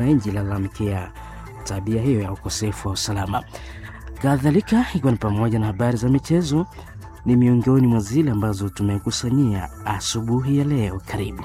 nchi lalamikia tabia hiyo ya ukosefu wa usalama. Kadhalika, ikiwa ni pamoja na habari za michezo, ni miongoni mwa zile ambazo tumekusanyia asubuhi ya leo. Karibu.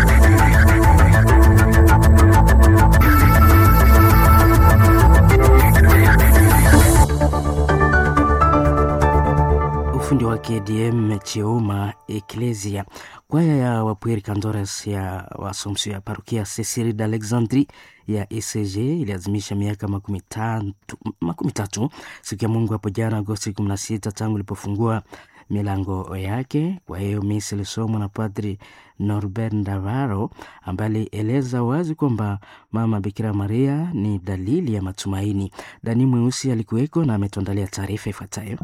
ufundi wa KDM Chioma Eklesia. Kwaya ya Wapweri Kandores ya Wasomsio ya parokia Cecil d'Alexandrie ya ECG iliazimisha miaka makumi tatu, makumi tatu siku ya Mungu hapo jana Agosti 16 tangu ilipofungua milango yake. Kwa hiyo misa ilisomwa na Padri Norbert Ndavaro ambaye alieleza wazi kwamba mama Bikira Maria ni dalili ya matumaini. Dani Mweusi alikuweko na ametuandalia taarifa ifuatayo.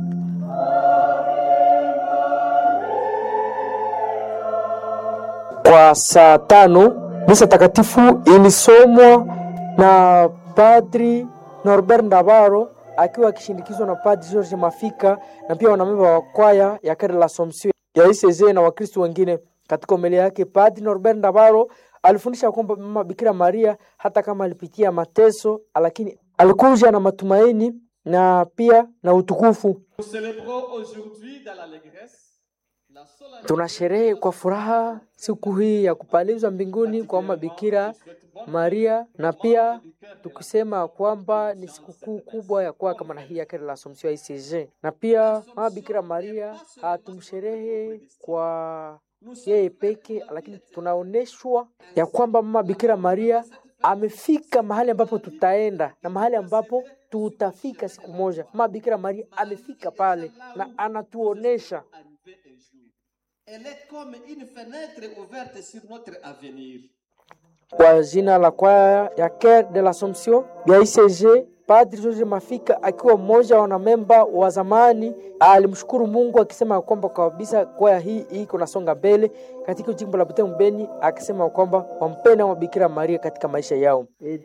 Kwa saa tano misa takatifu ilisomwa na Padri Norbert Ndavaro akiwa akishindikizwa na Padri George Mafika na pia wanamemba wa kwaya ya Kare la Assomption ya ICZ na Wakristo wengine. Katika homilia yake, Padri Norbert Ndavaro alifundisha kwamba mama Bikira Maria hata kama alipitia mateso, lakini alikuja na matumaini na pia na utukufu. Tunasherehe kwa furaha siku hii ya kupalizwa mbinguni kwa mama Bikira Maria, na pia tukisema kwamba ni sikukuu kubwa ya kwa kama na hii ya Kare la Assomption ICG, na pia mama Bikira Maria hatumsherehe kwa yeye peke, lakini tunaoneshwa ya kwamba mama Bikira Maria amefika mahali ambapo tutaenda na mahali ambapo tutafika siku moja. Mama Bikira Maria amefika pale na anatuonesha kwa jina la kwaya ya Cœur de l'Assomption ya ICG, Padri George Mafika akiwa mmoja wa wanamemba wa zamani alimshukuru Mungu akisema kwamba kabisa kwaya hii iko nasonga mbele katika jimbo la Butembo Beni, akisema kwamba wampenda wa Bikira Maria katika maisha yao.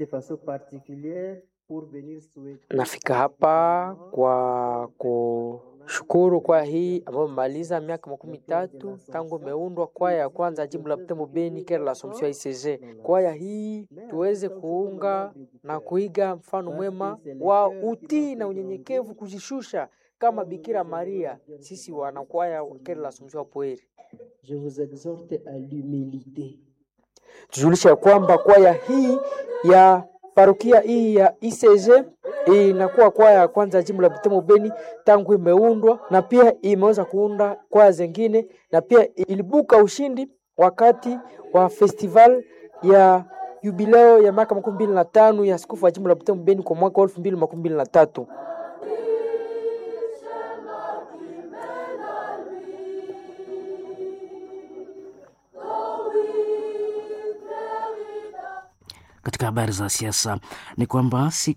Nafika hapa kwa kushukuru kwaya hii ambayo imemaliza miaka makumi tatu tangu imeundwa, kwaya ya kwanza ya jimbo la Butembo Beni, Kare la Assomption ICG. Kwaya hii tuweze kuunga na kuiga mfano mwema wa utii na unyenyekevu, kujishusha kama Bikira Maria. Sisi wanakwaya wa Kare la Assomption wa Pweri, Je vous exhorte à l'humilité. tujulisha ya kwamba kwaya hii ya parokia hii ya ICG inakuwa kwaya ya kwanza ya jimbo la Butembo Beni tangu imeundwa, na pia imeweza kuunda kwaya zingine, na pia ilibuka ushindi wakati wa festival ya jubileo ya miaka makumi mbili na tano ya askofu wa jimbo la Butembo Beni kwa mwaka wa elfu mbili makumi mbili na tatu. Katika habari za siasa ni kwamba siku